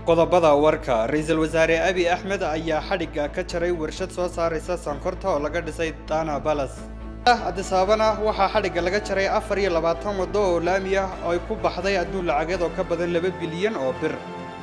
qodobada warka ra-iisul wasaare abi axmed ayaa xadhigga ka jaray warshad soo saaraysa sankorta oo laga dhisay dana balas adisaabana waxaa xadhigga laga jaray afar iyo labaatan waddo oo laami ah ay ku baxday adduun lacageed oo ka badan laba bilyan oo bir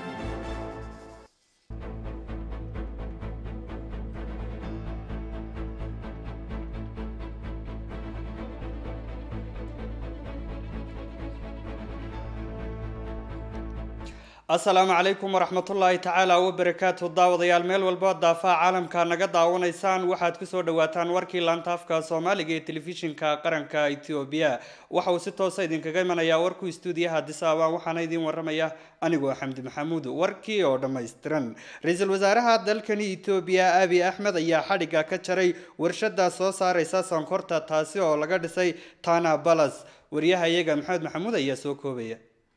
asalaamu calaykum waraxmatullaahi tacaala wabarakaatu daawadayaal meel walba daafaha caalamka naga daawanaysaan waxaad kusoo dhawaataan warkii laanta afka soomaaliga ee telefishinka qaranka etoobiya waxa uu si toosa idinkaga imanayaa warku istuudiyaha disaaban waxaana idiin waramaya anigoo xamdi maxamuud warkii oo dhammaystiran ra-iisul wasaaraha dalkani etoobiya abi axmed ayaa xadhigga ka jaray warshada soo saaraysa sankorta taasi oo laga dhisay tana balas wariyaha iyaga maxamed maxamuud ayaa soo koobaya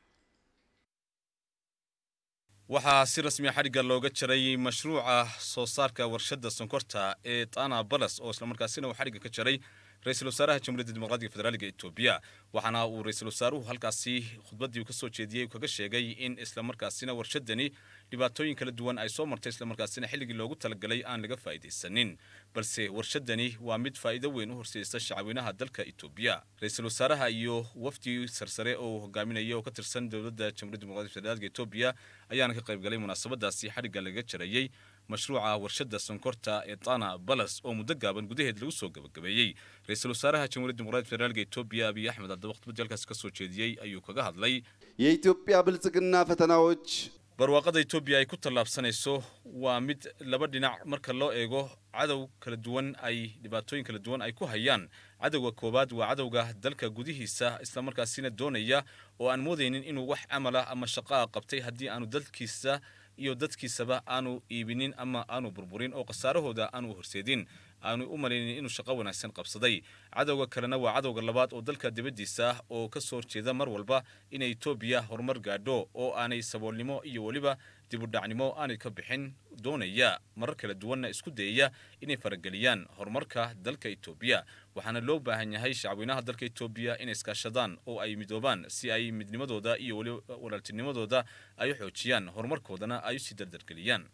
waxaa si rasmiya xadhigga looga jaray mashruuca soo saarka warshadda sonkorta ee tana balas oo islamarkaasina uu xadhigga ka jaray ra-iisul wasaaraha jamhuuriyadda dimuqraadiga federaaliga etoobiya waxaana uu ra-iisul wasaaruhu halkaasi khudbaddii uu ka soo jeediyey kaga sheegay in islamarkaasina warshadani dhibaatooyin kala duwan ay soo martay islamarkaasina xilligii loogu talagalay aan laga faa'iidaysanin balse warshadani waa mid faa'iido weyn u horseeysa shacweynaha dalka etoobiya ra-iisul wasaaraha iyo wafdi sarsare oo hogaaminaya oo ka tirsan dowladda jamhuuriyadda dimuqraadiga federaalka etoobiya ayaana ka qayb galay munaasabadaasi xadhigga laga jarayey mashruuca warshadda sonkorta ee tana balas oo muddo gaaban gudaheed lagu soo gabagabeeyey ra-iisul wasaaraha jamhuuriyadda dimuqraadiga federaalka etoobiya abiy axmed haddaba khudbaddii halkaasi ka soo jeediyey ayuu kaga hadlay የኢትዮጵያ ብልጽግና ፈተናዎች barwaaqada etoobiya ay ku tallaabsanayso waa mid laba dhinac marka loo eego cadow kala duwan ay dhibaatooyin kala duwan ay ku hayaan cadowga koowaad waa cadowga dalka gudihiisa islamarkaasina doonaya oo aan moodaynin inuu wax camala ama shaqaa qabtay haddii aanu dalkiisa iyo dadkiisaba aanu iibinin ama aanu burburin oo khasaarahooda aanu horseedin aanu u malaynin inuu shaqo wanaagsan qabsaday cadowga kalena waa cadowga labaad oo dalka dibaddiisa ah oo ka soo horjeeda mar walba inay etoobiya horumar gaadho oo aanay saboolnimo iyo weliba dibudhacnimo aanay ka bixin doonaya marar kala duwanna isku dayaya inay farageliyaan horumarka dalka etoobiya waxaana loo baahan yahay shacweynaha dalka etoobiya inay iskaashadaan oo ay midoobaan si ay midnimadooda iyo weliba walaaltinimadooda ay u xoojiyaan horumarkoodana ay usii dardargeliyaan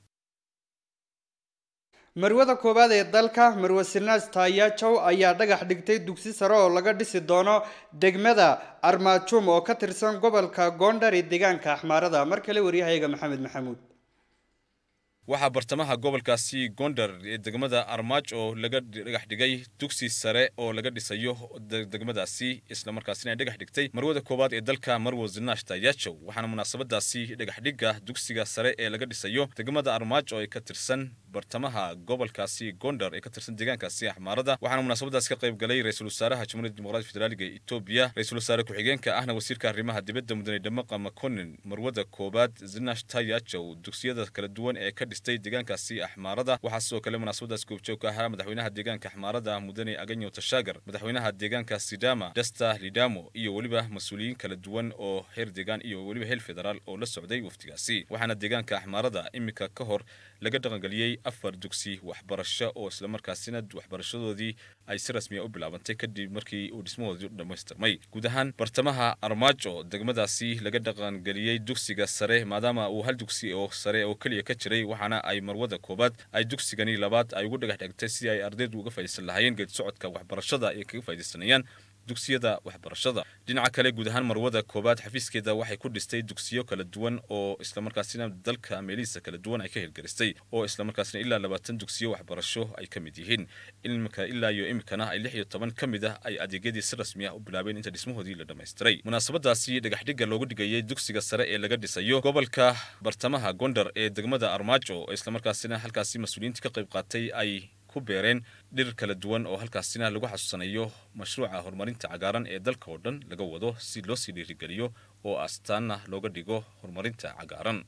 marwada koowaad ee dalka marwe sinaas taayajow ayaa dhagax dhigtay dugsi sare oo laga dhisi doono degmada armaajum oo ka tirsan gobolka goondhar ee deegaanka axmaarada mar kale waryahayaga maxamed maxamuud waxaa bartamaha gobolkaasi gondar ee degmada armaaj oo laga dhagax dhigay dugsi sare oo laga dhisayo degmadaasi islamarkaasina ay dhagax dhigtay marwada koowaad ee dalka marwo zinash taayajow waxaana munaasabadaasi dhagaxdhigga dugsiga sare ee laga dhisayo degmada armaaj oo ay ka tirsan bartamaha gobolkaasi gondar ee ka tirsan deegaankaasi axmaarada waxaana munaasabadaasi ka qayb galay ra-iisul wasaaraha jamhuuriyadda dimuqraadiga federaaliga etoobiya ra-isul wasaare ku-xigeenka ahna wasiirka arrimaha dibadda mudane dhamaqa makonin marwada koowaad zinash taayajow dugsiyada kala duwan ee ka dhistay deegaankaasi axmaarada waxaa sidoo kale munaasabadaas goobjoog ka ahaa madaxweynaha deegaanka axmaarada mudane aganyo tashaagar madaxweynaha deegaanka sidama dasta lidamo iyo weliba mas-uuliyiin kala duwan oo heer deegaan iyo weliba heer federaal oo la socday waftigaasi waxaana deegaanka axmaarada iminka ka hor laga dhaqangeliyey afar dugsi waxbarasho oo islamarkaasina waxbarashadoodii ay si rasmiya u bilaabantay kadib markii uu dhismahoodii dhammaystirmay guud ahaan bartamaha armaajo degmadaasi laga dhaqangeliyey dugsiga sare maadaama uu hal dugsi oo sare oo keliya ka jiray waxaana ay marwada koobaad ay dugsigani labaad ay ugu dhagax dhigtay si ay ardaydu uga faa'idaysan lahaayeen geed socodka waxbarashada ay kaga faa'idaysanayaan dugsiyada waxbarashada dhinaca kale guud ahaan marwada koowaad xafiiskeeda waxay ku dhistay dugsiyo kala duwan oo islamarkaasina dalka meelihiisa kala duwan ay ka hirgelistay oo islamarkaasina ilaa labaatan dugsiyo waxbarasho ay ka mid yihiin imika ilaa iyo imikana ay lix iyo toban ka mid ah ay adeegyadii si rasmi ah u bilaabeen inta dhismahoodii la dhammaystiray munaasabadaasi dhagaxdhigga loogu dhigayay dugsiga sare ee laga dhisayo gobolka bartamaha gondar ee degmada armaajo oo islamarkaasina halkaasi mas-uuliyiintii ka qayb qaatay ay ku beereen dhir kala duwan oo halkaasina lagu xasuusanayo mashruuca horumarinta cagaaran ee dalka oo dhan laga wado si loo sii dhiirigeliyo oo astaana looga dhigo horumarinta cagaaran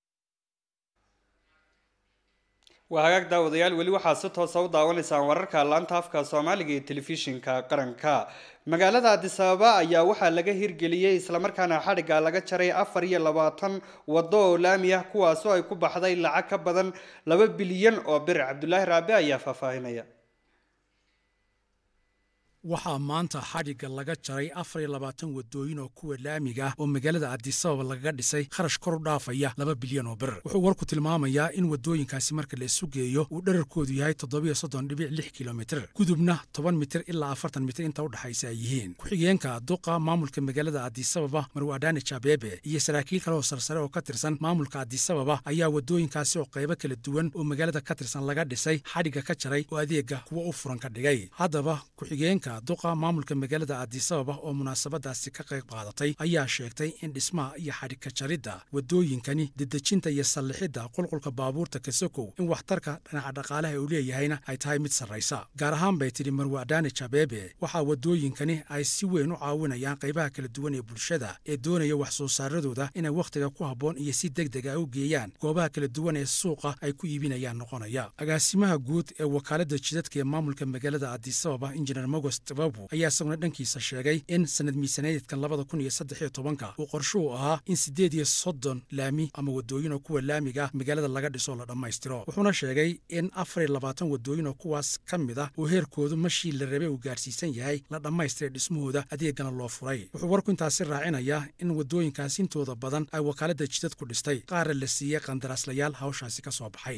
waa hagaag daawadayaal weli waxaad si toosa u daawanaysaan wararka laanta afka soomaaliga ee telefishinka qaranka magaalada adisababa ayaa waxaa laga hirgeliyey islamarkaana xadhigga laga jaray afar iyo labaatan waddo oo laami ah kuwaasoo ay ku baxday lacag ka badan laba bilyan oo bir cabdulaahi raabe ayaa faahfaahinaya waxaa maanta xadhigga laga jaray afar iyo labaatan wadooyin oo kuwa laamiga ah oo magaalada adisababa lagaga dhisay kharash kor u dhaafaya laba bilyan oo bir wuxuu warku tilmaamayaa in wadooyinkaasi marka la isu geeyo uu dherarkoodu yahay toddobiyo soddon dhibic lix kilomitir gudubna toban mitir ilaa afartan mitir inta u dhexaysa ay yihiin ku-xigeenka duqa maamulka magaalada adisababa marwadane jabebe iyo saraakiil kale oo sarsare oo ka tirsan maamulka adisababa ayaa wadooyinkaasi oo qaybo kala duwan oo magaalada ka tirsan laga dhisay xadhigga ka jaray oo adeega kuwa u furan ka dhigay haddaba ku-xigeenka duqa maamulka magaalada adisababa oo munaasabadaasi ka qayb qaadatay ayaa sheegtay in dhismaha iyo xadhigka jaridda wadooyinkani dedejinta iyo sallixidda qulqulka baabuurta kasokow in waxtarka dhinaca dhaqaalaha uu leeyahayna ay tahay mid sarraysa gaar ahaan bay tidhi marwadane jabebe waxaa wadooyinkani ay si weyn u caawinayaan qaybaha kala duwan ee bulshada ee doonaya wax soo saaradooda inay wakhtiga ku habboon iyo si deg deg a u geeyaan goobaha kala duwan ee suuqa ay ku iibinayaan noqonaya agaasimaha guud ee wakaaladda jidadka ee maamulka magaalada adisababa injineer mogos tababu ayaa isaguna dhankiisa sheegay in sanad miisaneedkan labada kun iyo saddex iyo tobanka uu qorshuhu ahaa in siddeed iyo soddon laami ama wadooyin oo kuwa laamiga magaalada laga dhiso la dhammaystiro wuxuuna sheegay in afar iyo labaatan wadooyin oo kuwaas ka mid ah oo heerkoodu mashii la rabay uu gaarsiisan yahay la dhammaystiray dhismahooda adeegana loo furay wuxuu warku intaasi raacinayaa in wadooyinkaas intooda badan ay wakaaladda jidad ku dhistay qaarna la siiyey qandaraaslayaal hawshaasi ka soo baxay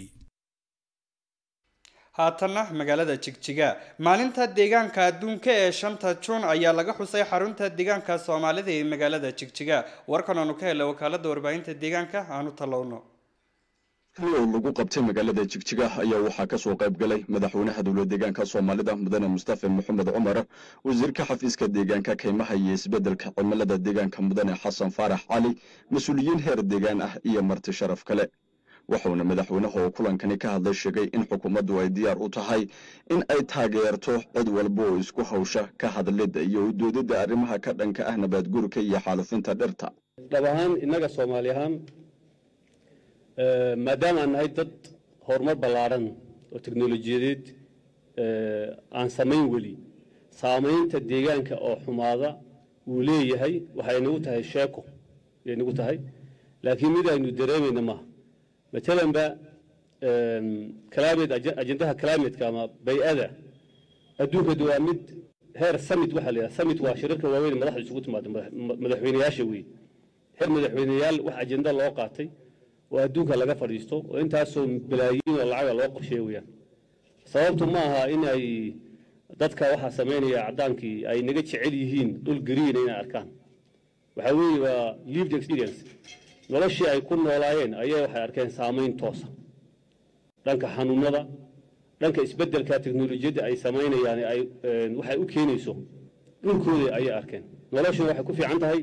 haatanna magaalada jigjiga maalinta deegaanka adduunka ee shanta juun ayaa laga xusay xarunta deegaanka soomaalida ee magaalada jigjiga warkan aanu ka helay wakaalada warbaahinta deegaanka aanu tallowno oo lagu qabtay magaalada jigjiga ayaa waxaa kasoo qayb galay madaxweynaha dowlad deegaanka soomaalida mudane mustafa maxamed cumar wasiirka xafiiska deegaanka kaymaha iyo isbedelka cimilada deegaanka mudane xasan faarax cali mas-uuliyiin heer deegaan ah iyo marti sharaf kale wuxuuna madaxweynaha oo kulankani ka hadlay sheegay in xukuumaddu ay diyaar u tahay in ay taageerto cid walba oo isku hawsha ka hadlidda iyo udoodidda arrimaha ka dhanka ah nabaadguurka iyo xaalufinta dhirta dhab ahaan innaga soomaali ahaan maadaama aan nahay dad horumar ballaadhan oo teknolojiyadeed aan samayn weli saamaynta deegaanka oo xumaada uu leeyahay waxay nagu tahay sheeko ayay nagu tahay laakiin mid aynu dareemayna maaha matalan ba climate ajendaha climateka ama bay-ada adduunkadu waa mid heer summit waxaa la yidhaha summit waa shirarka waaweyn madaxda isugu timaada madaxweynayaasha weeye heer madaxweyneyaal wax ajenda loo qaatay oo adduunka laga fadhiisto oo intaasoo balaayiin oo lacaga loo qorsheeya weeyaan sababtu ma aha in ay dadka waxaa samaynaya caddaankii ay naga jecel yihiin dhul gariina inay arkaan waxaa weeye waa lived experience noloshii ay ku noolaayeen ayay waxay arkeen saamayn toosa dhanka xanuunada dhanka isbeddelka teknolojiyadda ay samaynayaan ay waxay u keenayso dhulkooda ayay arkeen noloshuna waxay ku fiican tahay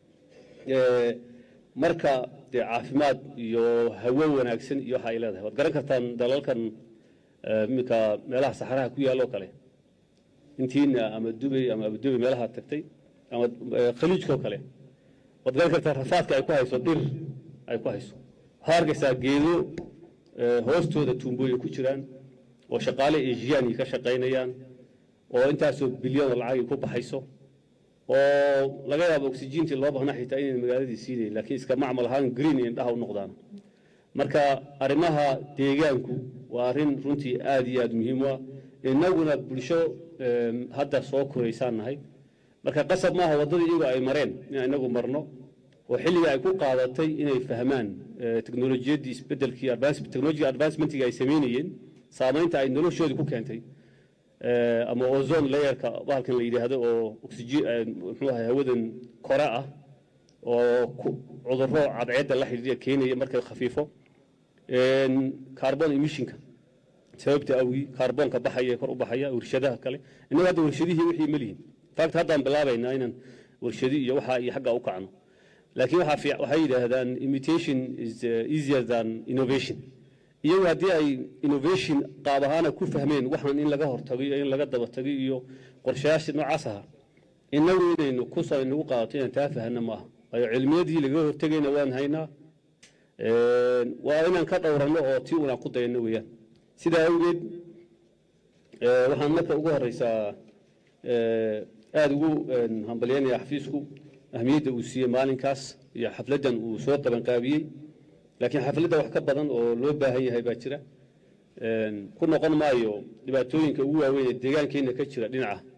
marka dee caafimaad iyo hawo wanaagsan iyo waxa ay leedahay waad garan kartaan dalalkan iminka meelaha saxaraha ku yaalloo kale intiina ama dubay ama abudubay meelaha tagtay ama khaliijkoo kale waad garan kartaa rafaadka ay ku hayso dhir ay ku hayso waxaad arkaysaa geedo hoostooda tuumbooyin ku jiraan oo shaqaale asiyaani ka shaqaynayaan oo intaasoo bilyan oo lacagii ku baxayso oo laga yaabo oxygentii loo baahnaa xitaa inayna magaaladii siinayn laakiin iska macmal ahaan green indhaha u noqdaan marka arrimaha deegaanku waa arrin runtii aad iyo aad muhiim u ah innaguna bulsho hadda soo koraysaan nahay marka qasab maaha waddadii iyagu ay mareen inaan inagu marno oo xilliga ay ku qaadatay inay fahmaan teknolojiyaddii isbedelkii technology advancementiga ay samaynayeen saamaynta ay noloshoodii ku keentay ama ozone layerka bahalkan la yidhaahdo oo oxygen muxuu ahay hawadan kore ah oo cudurro cadceedda la xidhiidha keenaya marka khafiifo carbon emissionka sababta awgii kaarboonka baxaya kor u baxaya warshadaha kale innaga hadda warshadihii wixii ma lihin fact haddaan bilaabaynaa inaan warshadi iyo waxa iyo xagga u kacno laakiin waxaa waxay yidhaahdaan imitation is easier than innovation iyagu haddii ay innovation qaab ahaana ku fahmeen waxaan in laga hortago iyo in laga daba tago iyo qorshayaasha noocaas aha innagu inaynu ku nagu qaadato inaan taa fahana maaha waayo cilmiyadii laga hortegayna waan haynaa waa inaan ka dhowranno oo tii unaan ku dayanno weeyaan sidaa awgeed waxaan marka ugu horeysaa aada ugu hambalyanaya xafiisku ahmiyadda uu siiyey maalinkaas iyo xafladdan uu soo qabanqaabiyey laakiin xafladda wax ka badan oo loo baahan yahay baa jira ku noqon maayo dhibaatooyinka ugu waaweyn ee deegaankeenna ka jira dhinaca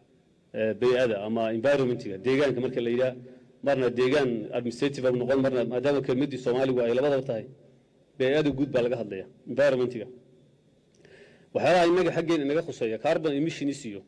bay-ada ama environmentiga deegaanka marka la yidhaha marna deegaan administrative u noqon marna maadaama kelmaddii soomaaligu ay labadaba tahay bay-ada guud baa laga hadlaya environmentiga waxyaalaha innaga xaggeen inaga khuseeya carbon emissions iyo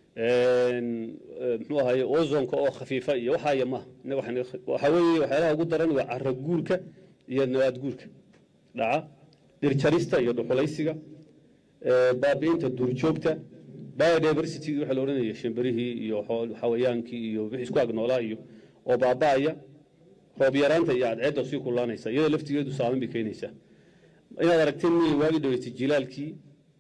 muxuu ahaye ozonka oo khafiifa iyo waxaaya maaha innaga waxaa weeye waxyaalaha ugu daran waa carra guurka iyo nabaad guurka dhaca dhirjarista iyo dhuxulaysiga baabi'inta duurjoogta biodiversity waxa la odhanaya shimbarihii iyo xawayaankii iyo wixii isku ag noolaa iyo oo baaba'aya roob yaraanta iyo cadceedda sii kulaanaysa iyada laftigeedu saameyn bay keenaysaa inaad aragteen miyay waagi dhaweysay jilaalkii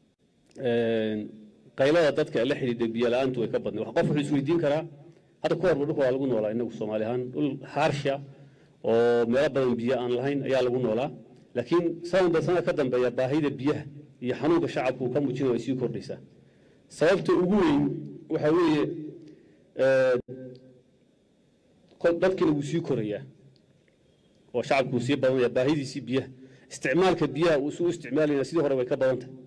qaylada dadka la xidhiidha biyo la-aantu way ka badnay qof wuxuu isweydiin karaa hadda ku horba dhulka waa lagu noolaa inagu soomaali ahaan dhul haarsha oo meelo badan biyo aan lahayn ayaa lagu noolaa laakiin sanadba sanad ka dambeeya baahida biyaha iyo xanuunka shacabku uu ka muujinaya way sii kordhaysaa sababta ugu weyn waxaa weeye dadkina wuu sii korayaa oo shacabku wuu sii badanaya baahidiisii biyaha isticmaalka biyaha uu isu isticmaalayna sidii hore way ka badan tahay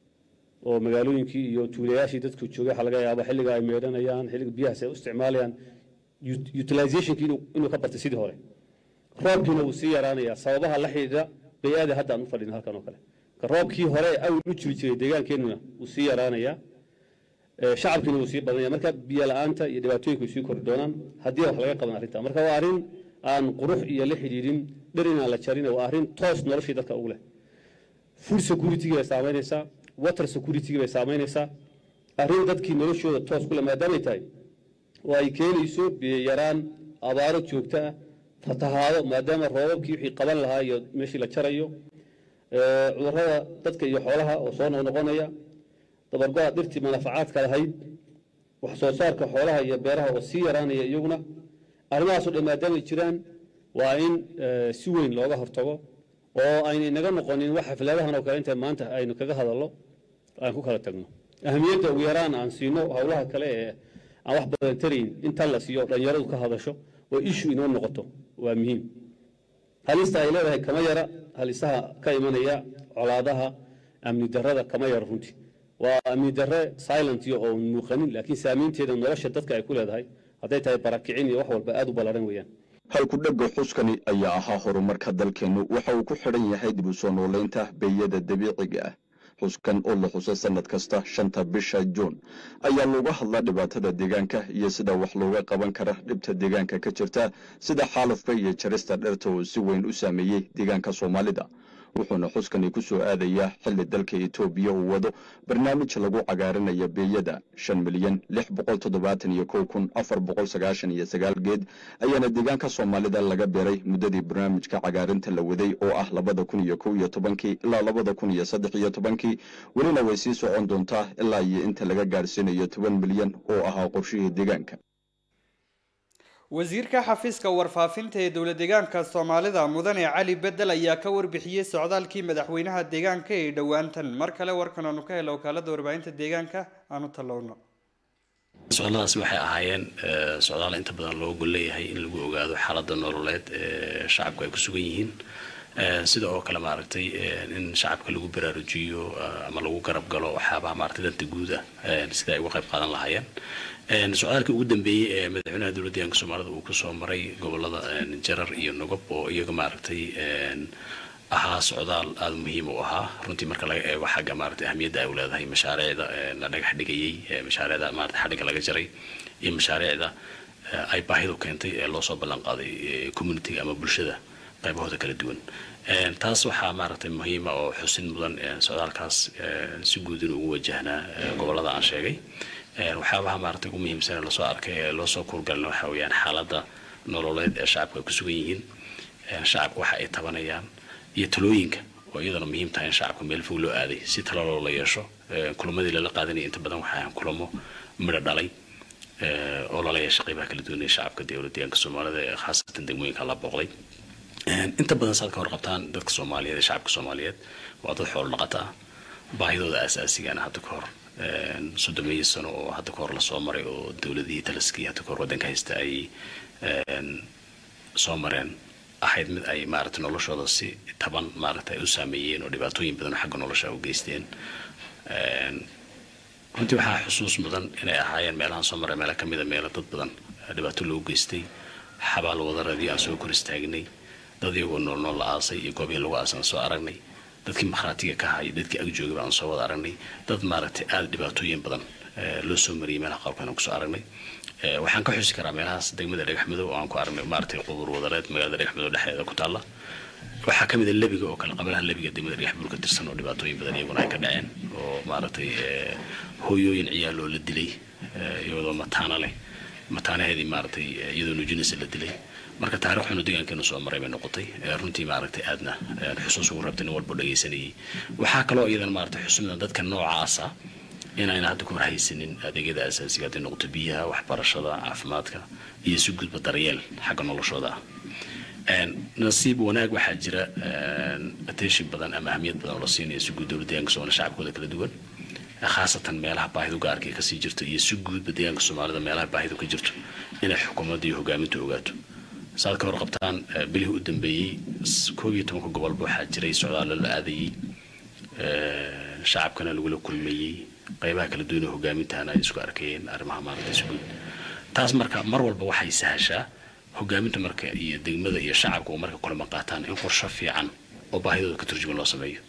oo magaalooyinkii iyo tuulayaashii dadku joogay waxaa laga yaaba xilliga ay meedhanayaan xilliga biyahaas ay u isticmaalayaan utilizationkii inuu ka bartay sidii hore roobkiina wuu sii yaraanayaa sababaha la xidhiidha bay-aada hadda aan u fadhino halkan oo kale roobkii hore awal u jiri jiray deegaankeenuna wuu sii yaraanayaa shacabkiina wuu sii badanaya marka biyo la-aanta iyo dhibaatooyinku way sii kori doonaan haddii wax laga qaban arrinta marka waa arrin aan qurux iyo la xidhiidhin dhir inaan la jarin waa arrin toos noloshii dadka ugu leh food security bay saamaynaysaa water security bay saamaynaysaa arrin dadkii noloshooda toos ku leh maadaamay tahay oo ay keenayso biyo yaraan abaaro joogto ah fatahaado maadaama roobabkii wixii qaban lahaa iyo meeshii la jarayo cudurrada dadka iyo xoolaha oo soo noqnoqonaya dabargo-a dhirtii manafacaadka lahayd wax soo saarka xoolaha iyo beeraha oo sii yaraanaya iyaguna arrimahaasoo dhan maadaamay jiraan waa in si weyn looga hortago oo ayna inaga noqonin wax xafladahan oo kale inta maanta aynu kaga hadallo aan ku kala tagno ahamiyadda ugu yaraan aan siino howlaha kale ee aan wax badan tarayn intan la siiyo dhalinyaradu ka hadasho oo ishu inoo noqoto waa muhiim halista ay leedahay kama yara halisaha ka imanaya colaadaha amni darrada kama yara runtii waa amni darre silent iyo oo muuqanin laakiin saamaynteeda nolosha dadka ay ku leedahay hadday tahay barakicin iyo wax walba aad u ballaran weeyaan halku dhegga xuskani ayaa ahaa horumarka dalkeennu waxa uu ku xidhan yahay dib u soo noolaynta beeyada dabiiciga ah xuskan oo la xuso sannad kasta shanta bisha juun ayaa looga hadlaa dhibaatada deegaanka iyo sida wax looga qaban kara dhibta deegaanka ka jirta sida xaalafka iyo jarista dhirta uu si weyn u saameeyey deegaanka soomaalida wuxuuna xuskani ku soo aadayaa xilli dalka etoobiya uu wado barnaamij lagu cagaarinaya beeyada shan milyan lix boqol toddobaatan iyo kow kun afar boqol sagaashan iyo sagaal geed ayaana deegaanka soomaalida laga beeray muddadii barnaamijka cagaarinta la waday oo ah labada kun iyo kow iyo tobankii ilaa labada kun iyo saddex iyo tobankii welina way sii socon doontaa ilaa iyo inta laga gaadhsiinayo toban milyan oo ahaa qorshihii deegaanka wasiirka xafiiska warfaafinta ee dowlad deegaanka soomaalida mudane cali bedel ayaa ka warbixiyey socdaalkii madaxweynaha deegaanka ee dhowaantan mar kale warkan aanu ka helo wakaalada warbaahinta deegaanka aanu tallowno socdaadaasi waxay ahaayeen socdaal inta badan loo gol leeyahay in lagu ogaado xaaladda nololeed ee shacabku ay ku sugan yihiin sida oo kale maaragtay in shacabka lagu baraarujiyo ama lagu garab galo waxyaabaha maaragtay danta guud ah sida ay uga qayb qaadan lahaayeen socdaalkii ugu dambeeyey ee madaxweynaha dowladda deegaanka soomaalida uu kusoo maray gobolada jarar iyo nogob oo iyaga maaragtay ahaa socdaal aada muhiim u ahaa runtii marka laga eego xagga maaragtay ahmiyadda ay u leedahay mashaariicda la dhagax dhigayey mashaariicda maaragtay xadhigga laga jaray iyo mashaariicda ay baahidu keentay ee loosoo ballan qaaday communitiga ama bulshada qaybahooda kala duwan taas waxaa maaragtay muhiima oo xusin mudan socdaalkaas si guud inuu ugu wajahnaa gobolada aan sheegay waxyaabaha maaragtay ugu muhiimsan ee lasoo arkay ee loosoo kurgalna waxa weeyaan xaaladda nololeed ee shacabku ay ku sugan yihiin shacabku waxa ay tabanayaan iyo talooyinka oo iyadana muhiim tahay in shacabka meel fog loo aaday si talo loola yeesho kulamadii lala qaadanaya inta badan waxaa ahaan kulamo midho dhalay oo lala yeeshay qaybaha kala duwan ee shacabka dowlad deegaanka soomaalida ee khaasatan degmooyinka la booqday inta badan saad ka warqabtaan dadka soomaaliyeed ee shacabka soomaaliyeed waa dad xoolo dhaqata ah baahidooda aasaasigaana hadda ka hor soddomeeyo sano oo hadda ka hor lasoo maray oo dowladihii taliskii hadda ka hor waddanka haysta ay soo mareen ahayd mid ay maaragtay noloshooda si taban maaragtay ay u saameeyeen oo dhibaatooyin badan oo xagga nolosha u geysteen runtii waxaa xusuus mudan inay ahaayeen meelahan soo maray meelo kamida meelo dad badan dhibaato loogu geystay xabaal wadaradii aan soo kor istaagnay dad iyagoo noolnool la aasay iyo goobihii lagu aasay aan soo aragnay dadkii makhraatiga ka hayay dadkii ag joogay baan soo wada aragnay dad maaragtay aada dhibaatooyin badan loo soo mariyay meelaha qaabkan aan kusoo aragnay waxaan ka xusi karaa meelahaas degmada dhagaxmadow oo aan ku aragnay maaragtay qubuur wadareed magaalada dhagaxmadow dhexdeeda ku taalla waxaa ka mid a lebiga oo kale qabalaha lebiga degmada dhagaxbuur ka tirsan oo dhibaatooyin badan iyaguna ay ka dhaceen oo maaragtay hooyooyin ciyaaloo la dilay iyadoo mataana leh mataanaheedii maaragtay iyadoo nuujinaysa la dilay marka taariikhuna deegaankeenu soo maray bay noqotay runtii maaragtay aadna xusuus ugu rabtay nin walba dhagaysanayay waxaa kaloo iyadana maaragtay xusuusna dadka noocaasa inayna hadda ku warhaysanin adeegyada asaasiga hadday noqoto biyaha waxbarashada caafimaadka iyo si gudba daryeel xagga noloshooda ah nasiib wanaag waxaa jira attention badan ama ahmiyad badan oo la siinayo si guud dowlad deegaanka soomaliya shacabkooda kala duwan khaasatan meelaha baahidu gaarka kasii jirto iyo si guudba deegaanka soomaalida meelaha baahidu ka jirto inay xukuumadda iyo hogaaminta ogaato saad ka warqabtaan bilihii u dambeeyey koob iyo tobanka gobolba waxaa jiray socdaallo la aadayey shacabkana lagula kulmayey qaybaha kala duwan oo hogaamintahana ay isku arkayeen arrimaha maaragtay si guud taas marka mar walba waxay sahashaa hogaaminta marka iyo degmada iyo shacabka oo marka kulama qaataan in qorsho fiican oo baahidooda ka turjuman loo sameeyo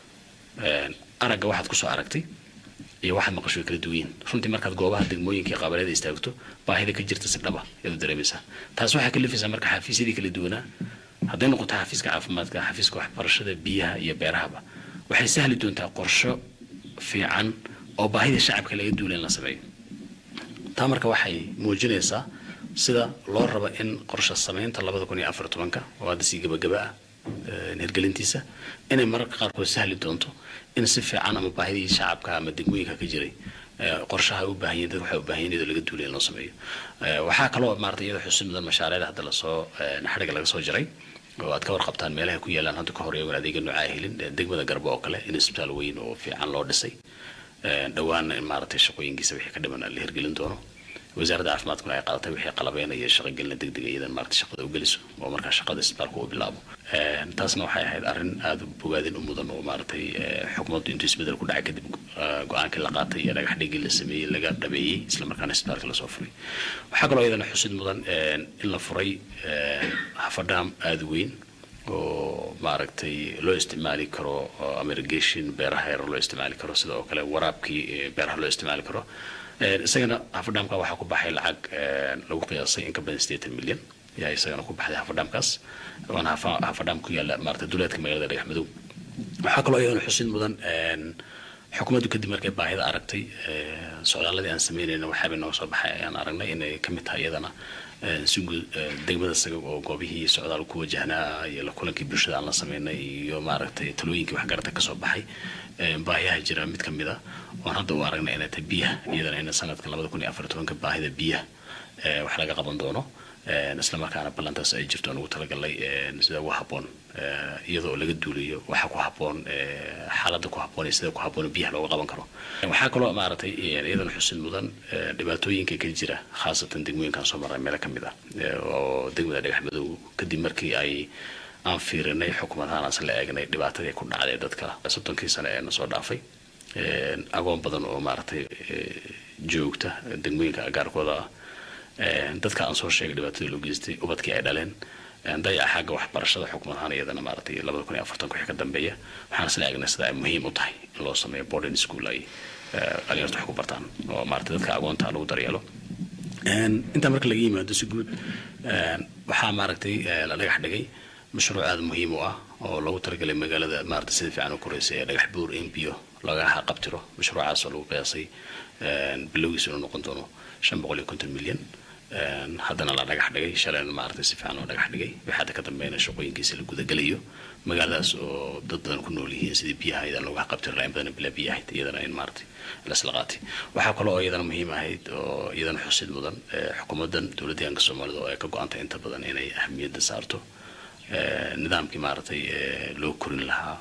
aragga waxaad kusoo aragtay iyo waxaad maqasho way kala duwan yihin runtii markaad goobaha degmooyinka iyo qaabaleeda istaagto baahida ka jirta si dhaba ayaad dareemaysaa taas waxaa kalifaysaa marka xafiisyadii kala duwanaa hadday noqoto xafiiska caafimaadka xafiiska waxbarashada biyaha iyo beerahaba waxay sahli doontaa qorsho fiican oo baahida shacabka laga duula in la sameeyo taa marka waxay muujinaysaa sida loo rabo in qorshe samaynta labada kun iyo afar tobanka oo hadda sii gabagaba ah hirgelintiisa inay mararka qaarkood sahli doonto in si fiican ama baahidii shacabka ama degmooyinka ka jiray qorshaha u baahan yihin dad waxay u baahan yihin iyadoo laga duulay in loo sameeyo waxaa kaloo maarata iyadoo xusin mudan mashaariicda hadda lasoo xadhiga laga soo jiray oo aad ka warqabtaan meelaha ku yaalaan hadda ka hor iyagoon adeega noocaa helin degmada garbo oo kale in isbitaal weyn oo fiican loo dhisay dhowaanna in maaragtay shaqooyinkiisa wixii ka dhiman la hirgelin doono wasaaradda caafimaadkuna ay qaadatay wixii qalabeynaya shaqogelina degdega iyadan maaragtay shaqada u geliso oo markaa shaqada isbitaalka uu bilaabo taasna waxay ahayd arrin aada bogaadin u mudan oo maaragtay xukuumaddu intuu isbedel ku dhacay kadib go-aankii la qaatay iyo dhagax dhigii la sameeyey laga dhabeeyey islamarkaana isbitaalka lasoo furay waxaa kaloo iyadana xusid mudan in la furay hafadhaam aada weyn oo maaragtay loo isticmaali karo ama irrigation beeraha yar loo isticmaali karo sida oo kale waraabkii beeraha loo isticmaali karo isagana hafadhaamka waxaa ku baxay lacag lagu qiyaasay in ka badan sideetan milyan yaa isagana ku baxday hafadhaamkaas waana hafadhaam ku yaalla maarata duleedka magaalada dhagaxmadow waxaa kaloo iyadana xusid mudan xukuumaddu kadib markay baahida aragtay socdaaladii aan sameynayna waxaabay nooga soo baxay ayaan aragnay inay ka mid tahay iyadana si guud degmada isaga oo goobihii socdaal ku wajahnaa iyo la kulankii bulshada aan la sameynay iyo maaragtay talooyinkii waxgarata kasoo baxay baahiyaha jira mid ka mid a oon hadda u aragnay inay tahay biyaha iyadana in sanadka labada kun iyo afar tobanka baahida biyaha wax laga qaban doono islamarkaana ballantaas ay jirto aan ugu talagalay sida ugu habboon iyadoo laga duulayo waxa ku habboon xaaladda ku habboon iyo sida ku habboon biyaha looga qaban karo waxaa kaloo maaragtay iyadana xusid mudan dhibaatooyinka ka jira khaasatan degmooyinkan soo maray meelo ka mid ah oo degmada dhagaxmadow kadib markii ay aan fiirinay xukuumadahaan aanse la eegnay dhibaatadii ku dhacday dadka soddonkii sane ee na soo dhaafay agoon badan oo maaragtay joogta degmooyinka agaarkooda ah dadka aan soo sheegay dhibaatada loo geystay ubadkii ay dhaleen dayaca xagga waxbarashada xukuumadahaan iyadana maaragtay labada kun iyo afartanka wixii ka dambeeya waxaan isla eegnay sida ay muhiim u tahay in loo sameeyo boarding school ay dhalinyartu wax ku bartaan oo maaragtay dadka agoonta lagu daryeelo intaa marka laga yimaado si guud waxaa maaragtay la dhagax dhigay mashruuc aada muhiim u ah oo lagu talagalay magaalada maaragtay sida fiican u koreysa ee dhagax buur in biyo laga qabtiro mashruucaas oo lagu qiyaasay bilowgiisa inuu noqon doono shan boqol iyo konton milyan haddana la dhagax dhigay shalayna maaragtay si fiican loo dhagax dhigay wixii hadda ka dambeeyna shaqooyinkiisa la gudagelayo magaaladaas oo dad badan ku nool yihiin sidii biyaha iyadana looga qabtiri lahayn badan bilaa biyo ahayd iyadana in maaragtay lasla qaatay waxaa kaloo oo iyadana muhiim ahayd oo iyadana xusid mudan xukuumaddan dowladda deegaanka soomaalida oo ay ka go-antay inta badan inay ahamiyadda saarto nidaamkii maaragtay loo korin lahaa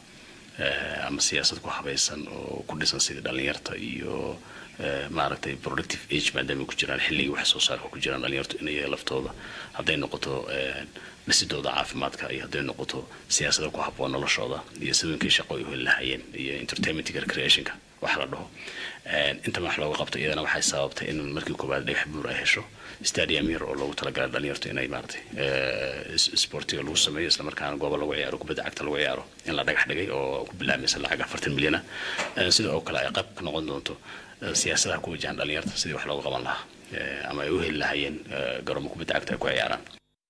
ama siyaasad ku habaysan oo ku dhisan sidii dhalinyarta iyo maaragtay productive age maadaama ku jiraan xilligii wax soo saarka ku jiraan dhalinyartu inay laftooda hadday noqoto dhisidooda caafimaadka iyo hadday noqoto siyaasada ku habboon noloshooda iyo sidooyinkii shaqo ay heli lahaayeen iyo entertainmentiga recreationka wax la dhaho inta wax looga qabto iyadana waxay sababtay in markii koowaad dhagax buur ay hesho stadium yar oo loogu talagalay dhalinyartu inay maaragtay sportiga lagu sameeyo islamarkaana gooba lagu ciyaaro kubadda cagta lagu ciyaaro in la dhagax dhigay oo ku bilaamaysa lacag afartan milyan ah sida oo kale ay qayb ka noqon doonto siyaasadaha ku wajahan dhalinyarta sidii wax looga qaban lahaa ama ay u heli lahaayeen garoomo kubadda cagta ay ku ciyaaraan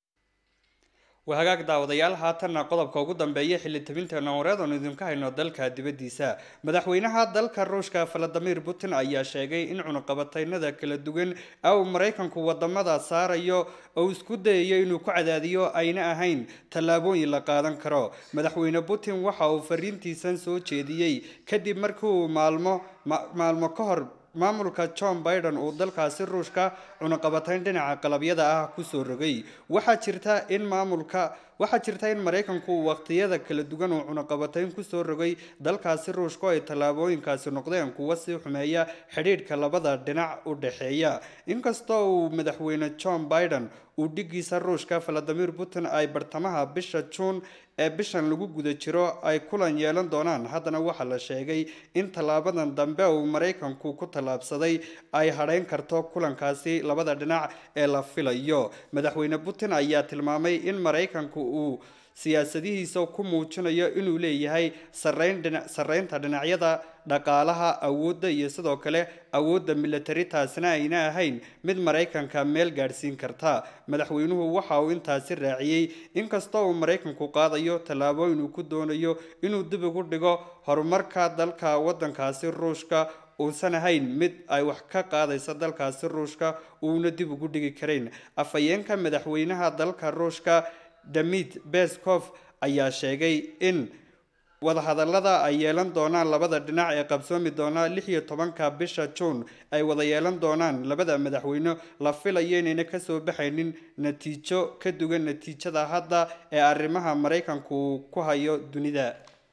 waa hagaag daawadayaal haatanna qodobka ugu dambeeya xilli tabinteena wareed oonu idinka hayno dalka dibaddiisa madaxweynaha dalka ruushka valadimir putin ayaa sheegay in cunuqabataynada kala duwan au maraykanku wadamada saarayo oo isku dayayo inuu ku cadaadiyo ayna ahayn tallaabooyin la qaadan karo madaxweyne putin waxa uu fariintiisan soo jeediyey kadib markii uu maalmo maalmo ka hor maamulka john biden uu dalkaasi ruushka cunaqabatayn dhinaca qalabyada ah kusoo rogay waxaa jirta in maamulka waxaa jirta in maraykanku waqtiyada kala duwan uu cunaqabatayn kusoo rogay dalkaasi ruushka oo ay tallaabooyinkaasi noqdeen kuwa sii xumeeya xidhiidhka labada dhinac u dhexeeya inkastoo uu madaxweyne john biden uu dhigiisa ruushka valadimir putin ay bartamaha bisha juun ee bishan lagu guda jiro ay kulan yeelan doonaan haddana waxaa la sheegay in tallaabadan dambe uu maraykanku ku tallaabsaday ay hadhayn karto kulankaasi labada dhinac ee la filayo madaxweyne putin ayaa tilmaamay in maraykanku uu siyaasadihiisa ku muujinayo inuu leeyahay sarreynta dhinacyada dhaqaalaha awoodda iyo sidoo kale awoodda militari taasina ayna ahayn mid maraykanka meel gaadhsiin karta madaxweynuhu waxa uu intaasi raaciyey inkastoo uu maraykanku qaadayo tallaabooyin uu ku doonayo inuu dib ugu dhigo horumarka dalka waddankaasi ruushka uusan ahayn mid ay wax ka qaadaysa dalkaasi ruushka uuna dib ugu dhigi karayn afhayeenka madaxweynaha dalka ruushka damid beskov ayaa sheegay in wadahadalada ay yeelan doonaan labada dhinac ee qabsoomi doona lix iyo tobanka bisha juun ay wada yeelan doonaan labada madaxweyne la filayo inayna kasoo baxaynin natiijo ka duwan natiijada hadda ee arrimaha maraykanku uu ku hayo dunida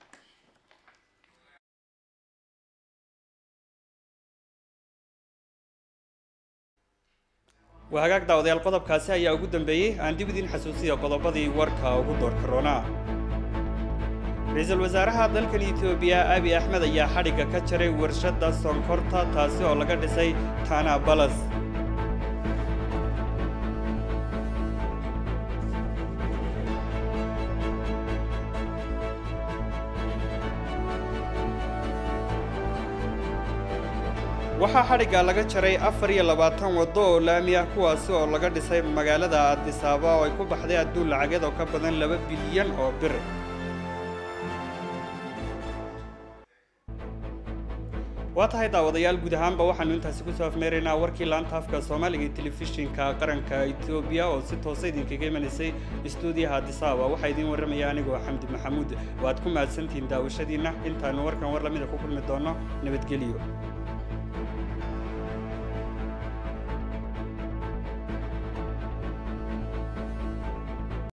waa hagaag daawadayaal qodobkaasi ayaa ugu dambeeyey aan dib idiin xasuusiya qodobadii warka ugu doorka roonaa ra-iisul wasaaraha dalkan etoobiya abi axmed ayaa xadhigga ka jaray warshadda sonkorta taasi oo laga dhisay tana balas waxaa xadhigga laga jaray afar iyo labaatan waddo oo laami ah kuwaasi oo laga dhisay magaalada adisaaba oo ay ku baxday adduun lacageed oo ka badan laba bilyan oo bir waa tahay daawadayaal guud ahaanba waxaanu intaasi kusoo afmeeraynaa warkii laanta afka soomaaliga ee telefishinka qaranka etoobiya oo si toosa idinkaga imanaysay istuudiyaha adisaaba waxaa idiin warramaya anigoo xamdi maxamuud waad ku mahadsantihiin daawashadiinna intaanu warkan war lamida ku kulmi doono nabadgelyo